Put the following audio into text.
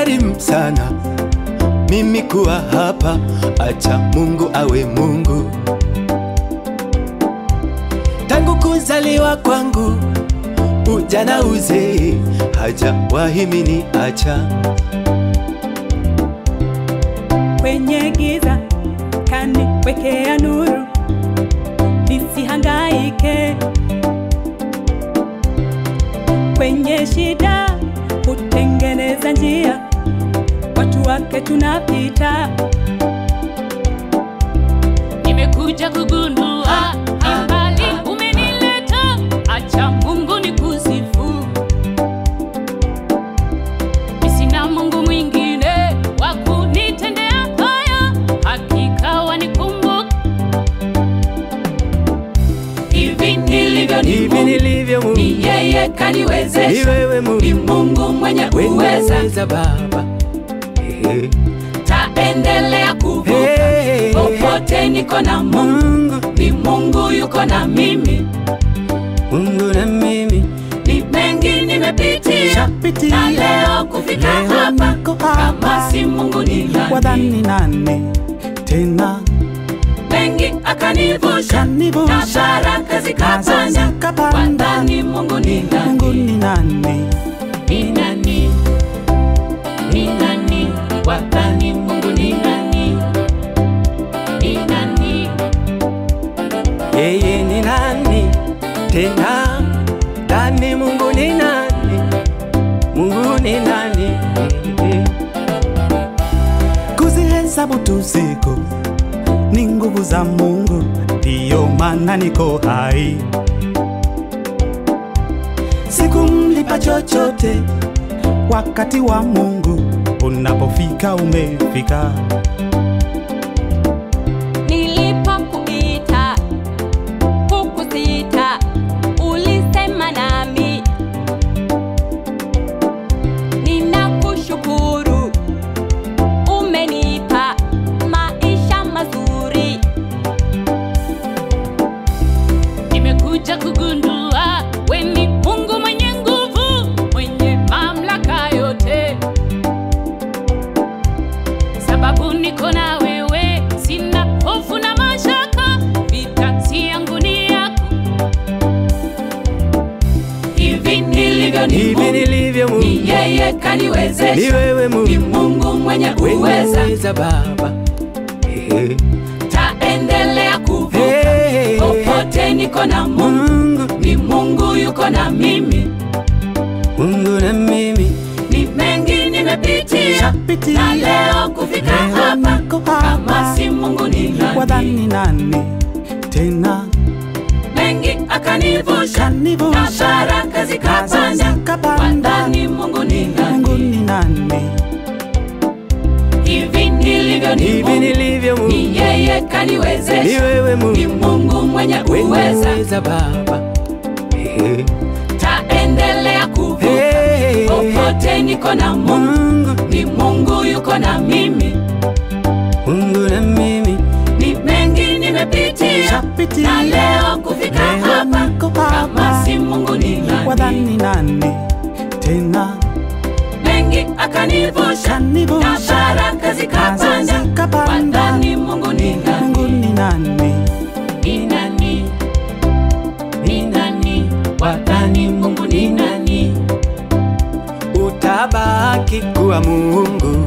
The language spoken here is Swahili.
imenigharimu sana mimi kuwa hapa, acha Mungu awe Mungu. Tangu kuzaliwa kwangu, ujana uzee, hajawahi mini acha. kwenye giza kaniwekea nuru, nisihangaike. Kwenye shida hutengeneza njia, watu wake tunapita. Nimekuja kugundua imbali umenileta, acha Mungu ni kusifu. Sina Mungu mwingine wa kunitendea haya, hakika wanikumbuka. Hivi nilivyo ni Hivi Mungu, nilivyo Mungu, ni yeye ni kaniwezesha, wewe ni Mungu, Mungu mwenye uweza, weza Baba. Hey, taendelea kuvuka hey, popote niko na Mungu, Mungu, ni Mungu yuko na mimi. Mungu na mimi ni mengi nimepitia Shapitia. na leo kufika Leo hapa niko hapa. kama si Mungu ni nani? wadhani nane tena Mengi akanivusha Kanivusha. na baraka Nazo zikapanda, zikapanda. wadhani Mungu ni Mungu nani? ni nane Ni nani? Ni nani? Wadhani Mungu ni nani? Ni nani? yeye ni nani tena? Nani Mungu ni nani? Mungu ni nani? kuzihesabu tu siku ni nguvu za Mungu, ndiyo maana niko hai. Sikumlipa chochote, wakati wa Mungu unapofika umefika. Nilipokuita hukusita, ulisema nami. Ninakushukuru, umenipa maisha mazuri. Nimekuja kugundua we ni Mungu mwenye nguvu, mwenye mamlaka yote. Sababu niko na wewe, sina hofu na mashaka, vita si yangu ni yako. Hivi nilivyo ni Hivi Mungu, nilivyo Mungu, ni yeye ni kaniwezesha, wewe ni Mungu, Mungu mwenye uweza, weza Baba. Hey, taendelea kuvuka hey, popote niko na Mungu, Mungu, ni Mungu yuko na mimi. Mungu na mimi ni mengi nimepitia Shapitia. na leo kufika Leo hapa niko kama hapa. si Mungu ni nani? wadhani nane tena Mengi akanivusha na kanivusha baraka nazo zikapanda, zikapanda. wadhani Mungu ni Mungu nani? ni nane Hivi nilivyo ni hivi Mungu, nilivyo Mungu, ni yeye ni kaniwezesha, wewe ni Mungu, Mungu mwenye uweza, weza Baba. Hey, taendelea kuvuka hey, popote niko na Mungu, Mungu, ni Mungu yuko na mimi. Mungu na mimi Ni mengi nimepitia Shapitia. na leo kufika Leo hapa niko kama hapa. si Mungu ni nani? wadhani nane tena Mengi akanivusha na kanivusha baraka nazo zikapanda, zikapanda. wadhani Mungu ni Mungu nani? ni nane Ni nani? Ni nani? Wadhani Mungu ni nani? utabaki kuwa Mungu